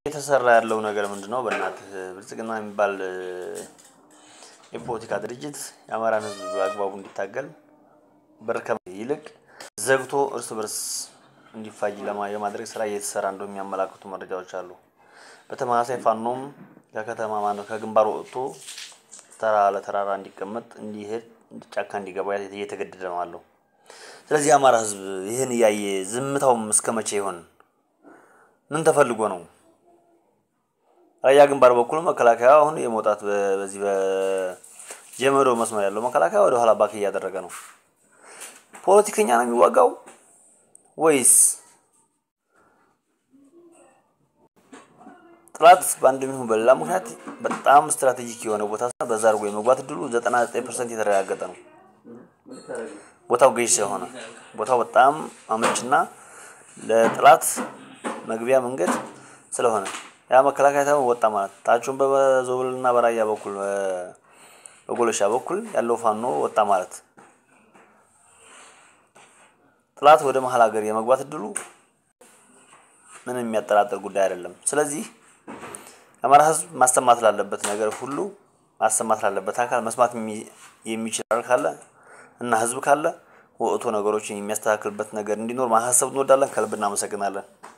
እየተሰራ ያለው ነገር ምንድን ነው? በእናትህ ብልጽግና የሚባል የፖለቲካ ድርጅት የአማራን ሕዝብ በአግባቡ እንዲታገል በር ከመክፈት ይልቅ ዘግቶ እርስ በርስ እንዲፋጅ ለማ የማድረግ ስራ እየተሰራ እንደው የሚያመላክቱ መረጃዎች አሉ። በተመሳሳይ ፋኖም ከከተማ ማነው ከግንባር ወጥቶ ተራ ለተራራ እንዲቀመጥ እንዲሄድ ጫካ እንዲገባ እየተገደደ ነው አለው። ስለዚህ የአማራ ሕዝብ ይህን እያየ ዝምታውም እስከ መቼ ይሆን? ምን ተፈልጎ ነው? ራያ ግንባር በኩል መከላከያ አሁን የመውጣት በዚህ በጀመዶ መስመር ያለው መከላከያ ወደ ኋላ ባክ እያደረገ ነው። ፖለቲከኛ ነው የሚዋጋው ወይስ ጥላት በአንድ ይሁን በሌላ ምክንያት በጣም ስትራቴጂክ የሆነ ቦታ በዛ አድርጎ የመግባት እድሉ ዘጠና ዘጠኝ ፐርሰንት የተረጋገጠ ነው። ቦታው ገዥ ስለሆነ ቦታው በጣም አመችና ለጥላት መግቢያ መንገድ ስለሆነ ያ መከላከያ ተማ ወጣ ማለት ታቹን በዞብልና በራያ በኩል በጎለሻ በኩል ያለው ፋኖ ወጣ ማለት ጥላት ወደ መሀል ሀገር የመግባት እድሉ ምንም የሚያጠራጥር ጉዳይ አይደለም። ስለዚህ የአማራ ሕዝብ ማሰማት ላለበት ነገር ሁሉ ማሰማት ላለበት አካል መስማት የሚችል ካለ እና ሕዝብ ካለ ወጥቶ ነገሮችን የሚያስተካክልበት ነገር እንዲኖር ማሳሰብ እንወዳለን። ከልብ እናመሰግናለን።